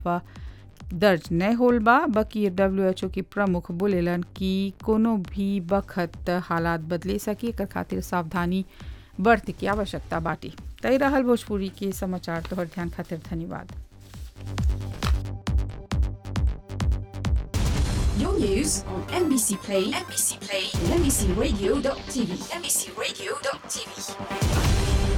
दर्ज नहीं होल बा बकी डब्ल्यू एच ओ के प्रमुख बोलेलन कि कोनो भी बखत हालात बदले सके एकर खातिर सावधानी बरते की आवश्यकता बाटे तय रहल भोजपुरी के समाचार तोहर ध्यान खातिर धन्यवाद Your news on NBC Play, NBC Play, and NBCRadio.tv, NBCRadio.tv.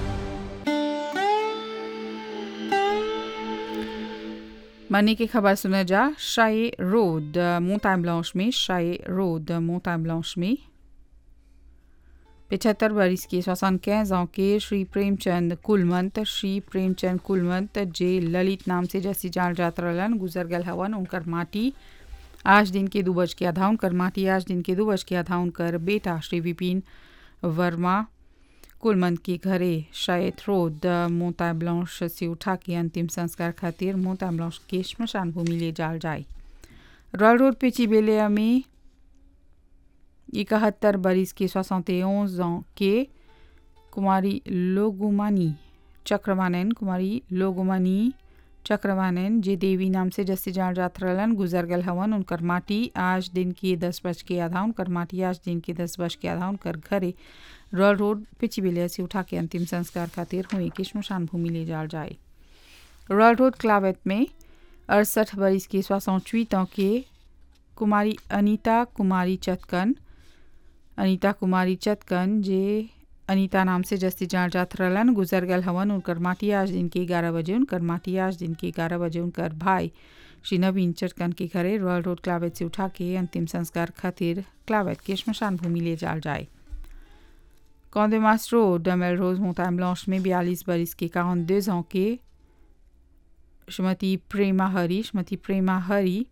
मनी की खबर सुना जा शाही रोड मोंटाइन ब्लांच में शाही रोड मोंटाइन ब्लांच में पिछहत्तर बरिस के सोसान ans के श्री प्रेमचंद कुलमंत श्री प्रेमचंद कुलमंत जे ललित नाम से जैसी जान जात रहलन गुजर गल हवन उनकर माटी आज दिन के दू बज के आधा उनकर माटी आज दिन के दू बज के आधा उनकर बेटा श्री विपिन वर्मा कुलमंद के घरे शायद रोड मोता ब्लांश से उठा के अंतिम संस्कार खातिर मोता ब्लांश के श्मशान भूमि ले जाल जाए रॉयल रोड पे चिबेलिया में इकहत्तर बरिस के सोसौते के कुमारी लोगुमानी चक्रवानन कुमारी लोगुमानी चक्रवानन जे देवी नाम से जैसे जान जात रहलन गुजर गल हवन उनकर माटी आज दिन के दस बज के आधा उनकर माटी आज दिन के दस बज के आधा उनकर घरे रॉयल रोड पिचिबिलिया से उठा के अंतिम संस्कार खातिर हुई कि श्मशान भूमि ले जाल जाए रॉयल रोड क्लावेट में अड़सठ बरिस के सोसौचवीं के कुमारी अनीता कुमारी चतकन अनीता कुमारी चतकन जे अनीता नाम से जस्ती जान जात रहलन गुजर गल हवन उनकर माटी आज दिन के ग्यारह बजे उनकर माटी आज दिन के ग्यारह बजे उनकर भाई श्री नवीन चटकन के घरे रॉयल रोड क्लावेट से उठा के अंतिम संस्कार खातिर क्लावेट के श्मशान भूमि ले जाल जाए कौंदेमास रोड डमेल रोज मोताम ब्लांच में बयालीस बरिस के काउन दो ans के श्रीमती प्रेमा हरी श्रीमती प्रेमा हरी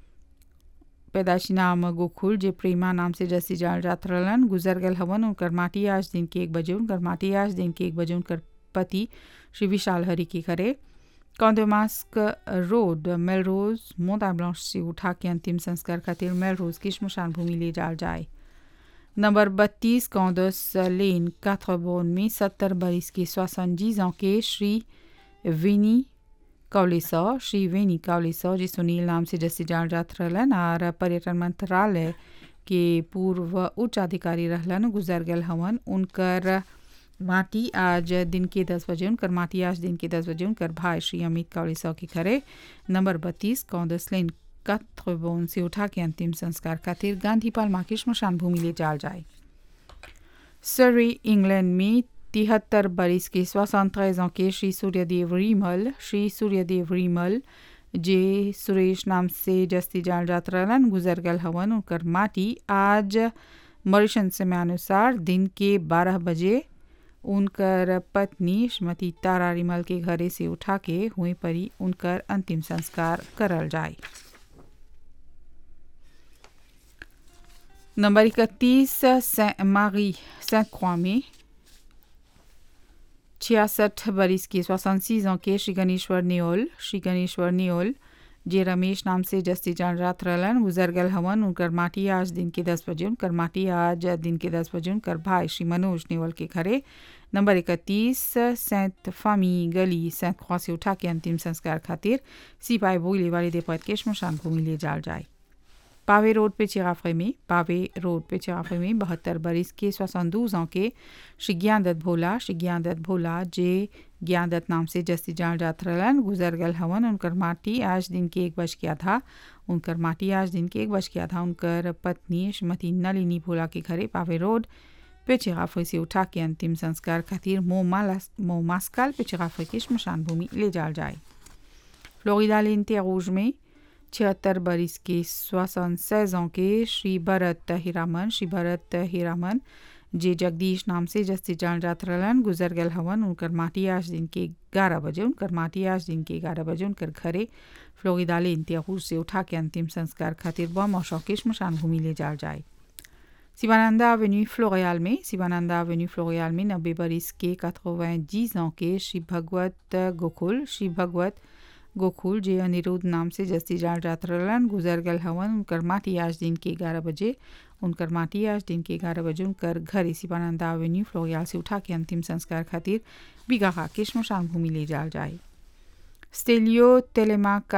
पैदाशी नाम गोकुल जे प्रेमा नाम से जैसी जान जात रहलन गुजर गल हवन उनकर माटी आज दिन के एक बजे उनकर माटी आज दिन के एक बजे उनकर पति श्री विशाल हरी के घरे कौंदेमास्क रोड मेलरोज मोता ब्लांच से उठा के अंतिम संस्कार खातिर मेलरोज की श्मशान भूमि ले जाल जाए नंबर बत्तीस कौंदस लेन काथरबोन में सत्तर बरिस के सोसनजीज के श्री विनी कौलेसा श्री वेनी कौलेसा जी सुनील नाम से जैसे जान जात रहलन और पर्यटन मंत्रालय के पूर्व उच्च अधिकारी रहलन गुजर गल हवन उनकर माटी आज दिन के दस बजे उनकर माटी आज दिन के दस बजे उनकर भाई श्री अमित कौलेसा के घरे नंबर बत्तीस कौंदस लेन कथबोन से उठा के अंतिम संस्कार खातिर गांधी पालमा की श्मशान भूमि ले जाल जाए सरी इंग्लैंड में तिहत्तर बरिस के सोसंतरेज के श्री सूर्यदेव रीमल श्री सूर्यदेव रीमल जे सुरेश नाम से जस्ती जान जात रहलन गुजर गल हवन उनकर माटी आज मॉरिशन समय अनुसार दिन के बारह बजे उनकर पत्नी श्रीमती तारा रिमल के घरे से उठा के हुई परी उनकर अंतिम संस्कार करल जाए नंबर इकतीस सेंट मारी सेंट croix में छियासठ बरिस के सोसनसीज के श्री गणेश्वर नियोल श्री गणेश्वर नियोल जे रमेश नाम से जस्ती जान रात रहलन गुजर गल हवन उनकर माटी आज दिन के दस बजे उनकर माटी आज दिन के दस बजे उनकर भाई श्री मनोज नेवल के घरे नंबर इकतीस सेंट फामी गली सेंट ख्वा से उठा के अंतिम संस्कार खातिर सिपाही बोले वाले देपत के श्मशान भूमि ले जाल जाए पावे रोड पे चिराफे में पावे रोड पे चिराफे में बहत्तर बरिस के सोसंदूज के श्री ज्ञानदत्त भोला श्री ज्ञानदत्त भोला जे ज्ञानदत्त नाम से जस्ती जान जात रहलन गुजर गल हवन उनकर माटी आज दिन के एक बज के आधा उनकर माटी आज दिन के एक बज के आधा उनकर पत्नी श्रीमती नलिनी भोला के घरे पावे रोड पे चिराफे से उठा के अंतिम संस्कार खातिर मोह मास्काल पे चिराफे की श्मशान भूमि ले जाल जाए फ्लोरिडा लेनते रूज में छिहत्तर बरिस के सोसन सैजों के श्री भरत हीरामन श्री भरत हीरामन जे जगदीश नाम से जस्ती जान जात रहलन गुजर गल हवन उनकर माटी आज दिन के ग्यारह बजे उनकर माटी आज दिन के ग्यारह बजे उनकर घरे फ्लोरिदाले इंतियाहूर से उठा के अंतिम संस्कार खातिर बम और शौके श्मशान भूमि ले जाल जाए शिवानंदा एवेन्यू फ्लोरियाल में शिवानंदा एवेन्यू फ्लोरियाल में नब्बे बरिस के quatre-vingt-dix ans के श्री भगवत गोकुल श्री भगवत गोकुल जे अनिरुद्ध नाम से जस्ती जान जात रहलन गुजर गल हवन उनकर माटी आज दिन के ग्यारह बजे उनकर माटी आज दिन के ग्यारह बजे उनकर घर शिवानंदा एवेन्यू फ्लोरियाल से उठा के अंतिम संस्कार खातिर बिगाहा के श्मशान भूमि ले जाल जाए स्टेलियो तेलेमा